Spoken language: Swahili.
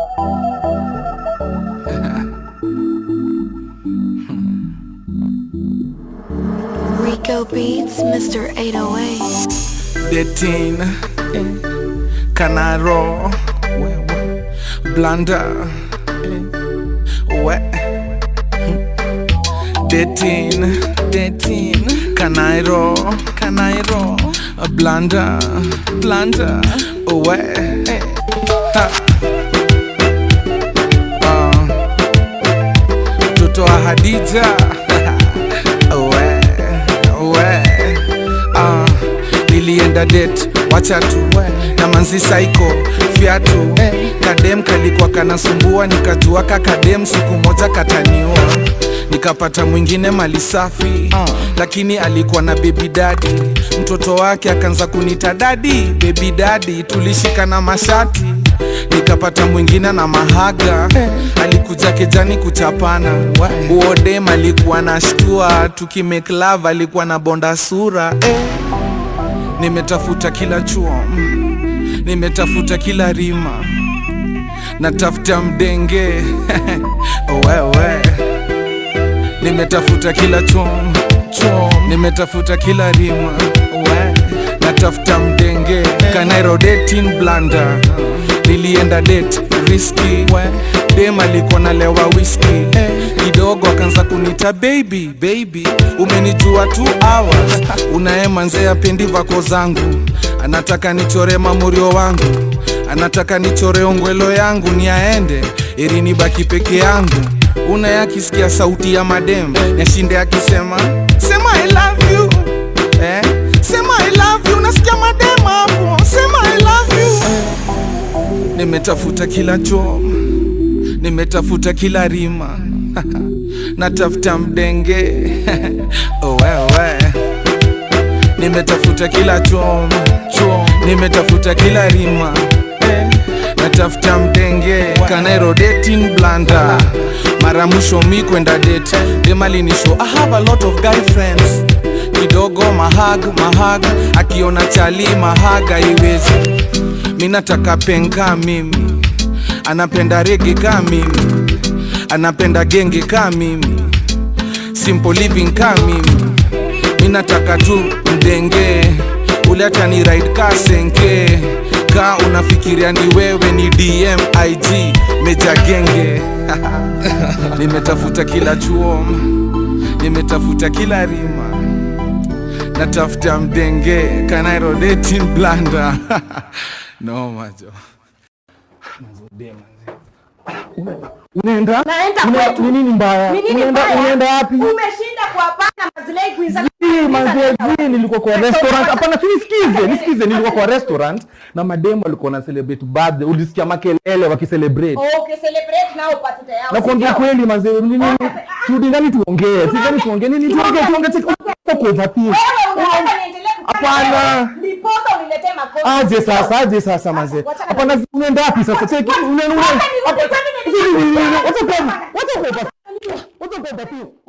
Rico Beats, Mr. 808. Detin eh, Canaro wewe Blanda eh, we Detin Detin Canairo Canairo Blanda Blanda we eh, ha. Ah. Mtoto wa Hadija we we ah, nilienda det wacha tu na manzi saiko fiatu kadem kalikuwa kanasumbua nikajua ka kadem siku moja kataniwa nikapata mwingine mali safi lakini alikuwa na bebi dadi mtoto wake akaanza kunita dadi bebi dadi tulishikana mashati nikapata mwingine na mahaga alikuja kejani kuchapana uodem alikuwa na shtua tukimeklav alikuwa na bonda sura eh. nimetafuta kila chuo mm. nimetafuta kila rima natafuta mdenge wewe nimetafuta kila chom chom nimetafuta kila rima we natafuta mdenge kanairo dating blanda nilienda date riski dem alikuwa nalewa whisky kidogo akaanza kunita baby baby umenijua two hours unaemanze apendi vako zangu anataka nichore mamurio wangu anataka nichore ongwelo yangu ni aende ili nibaki peke yangu una yakisikia sauti ya madem yashinde akisema sema I love you eh? sema I love you nasikia madem hapo sema I love you nimetafuta kila chom nimetafuta kila rima natafuta mdenge oh, wewe nimetafuta kila chom chom nimetafuta kila rima eh, natafuta mdenge kanairo dating blanda mara mwisho mi kwenda date demalinisho i have a lot of guy friends kidogo mahag mahag akiona chali mahaga iwezi mi nataka penka mimi anapenda rege ka mimi anapenda genge ka mimi simple living ka mimi mi nataka tu mdenge ule hata ni ride ka senke ka unafikiria ni wewe ni dm ig meja genge nimetafuta kila chuo nimetafuta kila rima natafuta mdenge kanairo dating blanda no majo unaenda Naenda Una- kwetu. ni nini mbaya Ni nini unaenda mbaya? unaenda wapi Umeshinda kuwapanga mazilei kuiza Zii, manze, zii, nilikuwa kwa restaurant hapana si nisikize nisikize nilikuwa kwa restaurant na mademu walikuwa na celebrate birthday ulisikia makelele wakicelebrate Okay, celebrate now upate yao. na kuongea sio? kweli manze nini Okay. turudi ndani tuongee sidhani tuongee nini tuongee tuongee tuongee kwa overthink Wewe unataka niendelee kufanya Hapana. wewe, Ndiposa uniletee makosa. aje sasa aje sasa manze Wacha- hapana unaenda wapi sasa cheki unaenda Wacha niulize, kwani nilikuwa- wacha kwa wacha kwa wacha kwa overthink